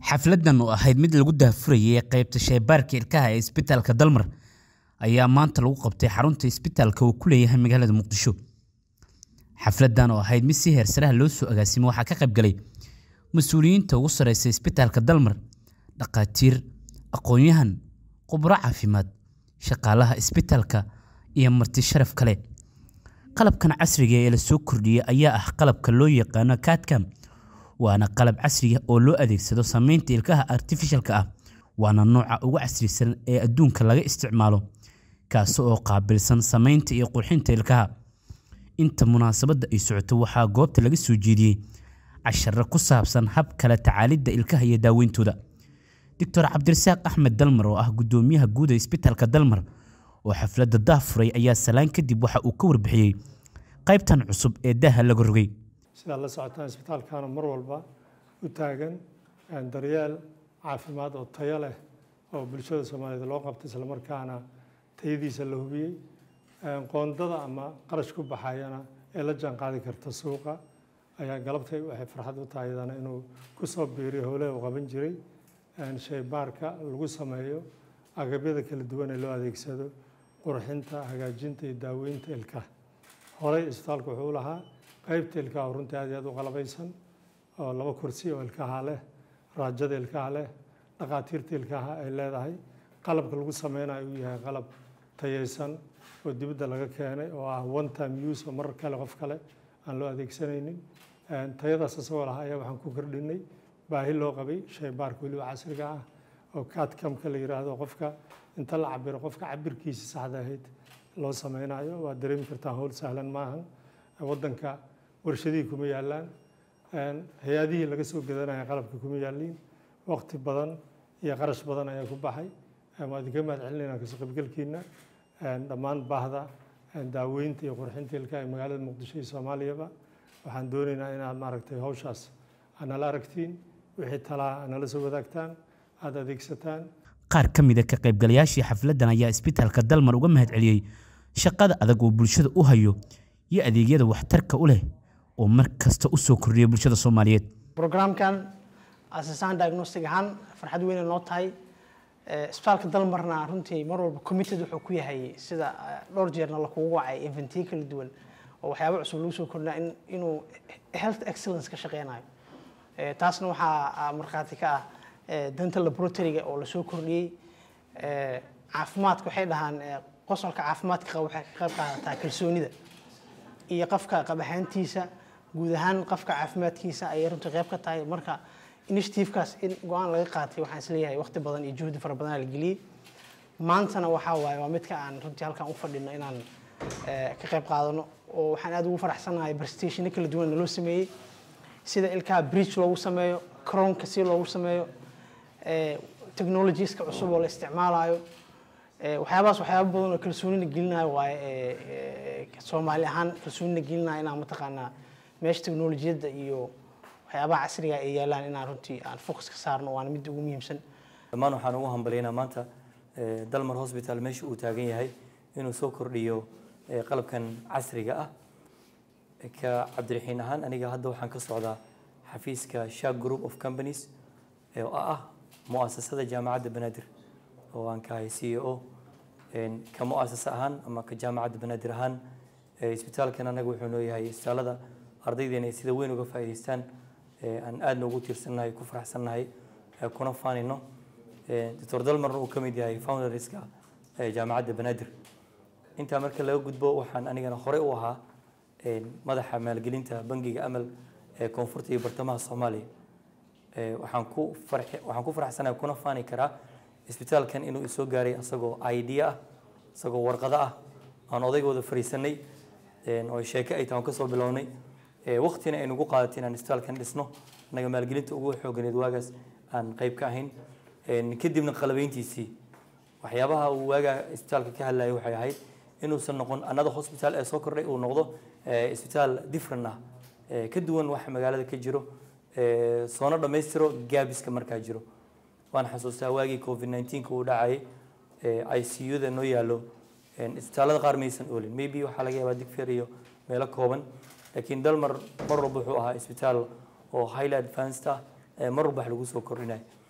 xafladan oo ahayd mid lagu daahfurayay qaybta shaybaarka ilkaha ee isbitaalka dalmar ayaa maanta lagu qabtay xarunta isbitaalka uu ku leeyahay magaalada muqdisho xafladan oo ahayd mid si heersaraha loo soo agaasimay waxaa ka qayb galay mas-uuliyiinta ugu sareysa isbitaalka dalmar dhakhaatiir aqoon-yahan khubro caafimaad shaqaalaha isbitaalka iyo marti sharaf kale qalabkan casriga ee la soo kordhiyey ayaa ah qalabka loo yaqaano kaadkam waana qalab casriya oo loo adeegsado samaynta ilkaha artifishalka ah waana nooca ugu casrisan ee adduunka laga isticmaalo kaasi oo qaabilsan samaynta iyo qurxinta ilkaha inta munaasabadda ay socoto waxaa goobta laga soo jeediyey casharo ku saabsan hab kale tacaalidda ilkaha iyo daaweyntooda doctor cabdirasaaq axmed dalmar oo ah guddoomiyaha guud ee isbitaalka dalmar oo xafladda daafuray ayaa salaan kadib waxa uu ka warbixiyey qaybtan cusub ee daaha laga rogay sidaad la socotaan isbitaalkaana mar walba u taagan daryeel caafimaad oo tayo leh oo bulshada soomaaliyeed loo qabtay islamarkaana tayadiisa la hubiyey qoondada ama qarash ku baxayana ee la jaan qaadi karta suuqa ayaa galabtay waxay farxad u tahay iyadana inuu ku soo biiriyo howlaha uu qaban jiray shaybaarka lagu sameeyo agabyada kala duwan ee loo adeegsado qurxinta hagaajinta iyo daaweynta ilkaha horey isbitaalku wuxuu u lahaa qaybta ilkaha runtii aad iyo aad u qalabaysan oo laba kursi oo ilkaha leh raajada ilkaha leh dhakhaatiirta ilkaha ay leedahay qalabka lagu sameynayo uu yahay qalab tayeysan oo dibadda laga keenay oo ah one time use oo marar kale qof kale aan loo adeegsanaynin tayadaas isagoo lahaa ayaa waxaan ku kordhinay baahi loo qabay shaybaarka weliba casriga ah oo kaadkamka la yiraahdo qofka inta la cabiro qofka cabirkiisa saxda ahayd loo sameynayo waad dareemi kartaa howl sahlan maahan waddanka warshadihii kuma yaalaan hay-adihii laga soo gadanaya qalabka kuma yaaliin waqti badan iyo qarash badan ayaa ku baxay waa idinka mahad celinayna kasoo qaybgalkiina dhammaan baahda daaweynta iyo qurxinta ilkaha ee magaalada muqdisho iyo soomaaliyaba waxaan doonaynaa inaad maaragtay hawshaas aad nala aragtiin wixii talaa aad nala soo wadaagtaan aada adeegsataan qaar ka mid a ka qaybgalayaashii xafladdan ayaa isbitaalka dalmar uga mahad celiyey shaqada adag oo bulshada u hayo iyo adeegyada waxtarka u leh oo mar kasta u soo kordhiya bulshada soomaaliyeed brograamkan asasaan diagnostic ahaan farxad weyne noo tahay isbitaalka dalmarna runtii mar walba committed wuxuu ku yahay sida dhowr jeerna lakugu wacay inventiyo kala duwan oo waxyaaba cusub lagu soo kordhinaa inuu health excellence ka shaqeynayo taasna waxaa markhaati ka ah dental laboratoryga oo lasoo kordhiyey caafimaadka waxay dhahaan qosolka caafimaadka qaba waxay ka qayb qaadataa kalsoonida iyo qofka qabahaantiisa guud ahaan qofka caafimaadkiisa ayay runtii qayb ka tahay marka initiativekaas in go-aan laga qaatay waxaan isleeyahay waqti badan iyo juhdi fara badan la geliyey maantana waxaa waaye waa midka aan runtii halkan u fadhino inaan ka qayb qaadano oo waxaan aad ugu faraxsanahay presentationo kala duwan naloo sameeyey sida ilkaha bridge loogu sameeyo crownka si loogu sameeyo technologieska cusub oo la isticmaalayo waxyaabahaas waxyaaba badan oo kalsoonina gelinayo waaye soomaali ahaan kalsoonina gelinayo inaan mataqaanaa meesha technolojiyadda iyo waxyaabaha casriga ay yaalaan inaan runtii aan focus ka saarno waana midda ugu muhiimsan dhammaan waxaan ugu hambalyaynaa maanta dalmar hospital meesha uu taagan yahay inuu soo kordhiyo qalabkan casriga ah ka cabdiraxiin ahaan aniga hadda waxaan ka socdaa xafiiska shark group of companies oo ah muasasada jaamacadda banaadir oo aan ka ahay c e o ka muasasa ahaan ama ka jaamacadda banaadir ahaan isbitaalkan anaga wuxuu noo yahay isbitaalada ardaydeena ay sida weyn uga faa'iidaystaan aan aadna ugu tiirsannahay ku faraxsannahay kuna faanino doctor dalmarna uu ka mid yahay founderska jaamacadda banaadir intaa marka laga gudbo waxaan anigana horey u ahaa madaxa maalgelinta bangiga amal ee koonfurta iyo bartamaha soomaaliya waxaan ku farxi waxaan ku faraxsanahay kuna faani karaa isbitaalkan inuu isoo gaaray asagoo idea ah isagoo warqado ah aan odaygooda fariisanay oo sheeke ay tahay aan kasoo bilownay waqtina ay nagu qaadatay inaan isbitaalkan dhisno annaga maalgelinta ugu xooganeed waagaas aan qayb ka ahayn kadibna qalabeyntiisii waxyaabaha uu waagaa isbitaalka ka hadlayay waxay ahayd inuusan noqon another hospital ee soo kordhay uu noqdo isbitaal different ah ka duwan waxa magaalada ka jiro soona dhammaystiro gaabiska markaa jiro waan xasuustaa waagii covid 19 uu dhacayay i c u-da noo yaallo isbitaallada qaar maysan oolin maybe waxaa laga yaabaa digfeer iyo meelo kooban laakiin dalmar mar walba wuxuu ahaa isbitaal oo highly advanced ah mar walba wax lagu soo kordhinayo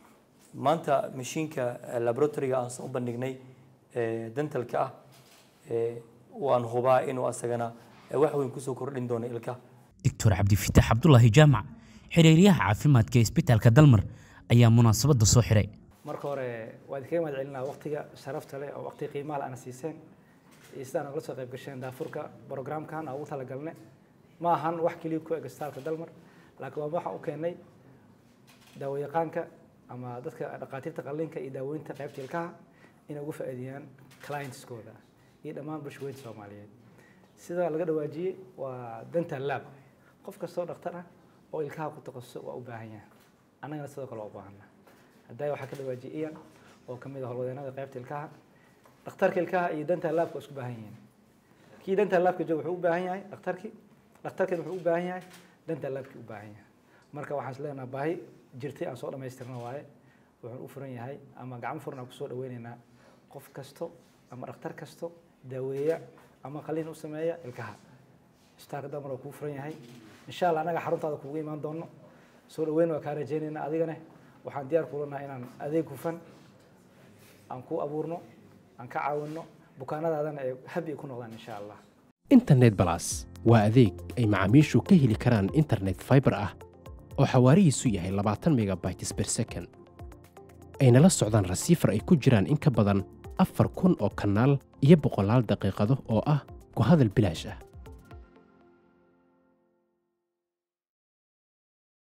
maanta mashiinka eh, laboratoryga aan soo bandhignay eh, dentalka ah eh, waan hubaa inuu asagana eh, wax weyn kusoo kordhin doono ilkaha doctor cabdifitaax cabdulaahi jaamac xiriiryaha caafimaadka ee isbitaalka dalmar ayaa munaasabadda soo xiray marka hore waa idinkaga mahad celinaa waqtiga sharafta leh oo waqti qiimaha leh ana siiseen iyo sidaan nagala soo qayb gasheen daafurka programkan aan ugu talagalne ma ahan wax keliya ku eg isbitaalka dalmar laakiin waa waxaan u keenay daawayaqaanka ama dadka dhaqaatiirta qalliinka iyo daaweynta qaybta ilkaha inay ugu faa'iideeyaan clientskooda iyo dhammaan bulshooyinka soomaaliyeed sida laga dhawaajiyey waa dental lab qof kastoo dhakhtar ah oo ilkaha ku takhasusay waa u baahan yahay annagana sidoo kale waa u baahanaa haddaa waxaa ka dhawaajiyay iyan oo ka mid ah howlwadeenada qaybta ilkaha dhakhtarka ilkaha iyo dental labka waa isku baahan yihiin kii dental labka jooga wuxuu u baahan yahay dhakhtarkii dhakhtarkina wuxuu u baahan yahay dental labkii u baahan yahay marka waxaan is leenaha baahi jirtay aan soo dhammaystirna waaye wuxuu u furan yahay ama gacmo furan aan kusoo dhaweynaynaa qof kasto ama dhakhtar kasto daaweeya ama qalliin u sameeya ilkaha isbitaalka damar waa kuu furan yahay insha allah annaga xaruntaada kuugu imaan doono soo dhaweyn waa kaa rajaynaynaa adigane waxaan diyaar kula nahay inaan adeeg hufan aan ku abuurno aan ka caawinno bukaanadaadana ay habi ku noqdaan insha allah internet balas waa adeeg ay macaamiishu ka heli karaan internet fiber ah oo xawaarihiisu yahay labaatan megabytes per second ayna la socdaan rasiifar ay ku jiraan in ka badan afar kun oo kanaal iyo boqolaal daqiiqado oo ah ku hadal bilaash ah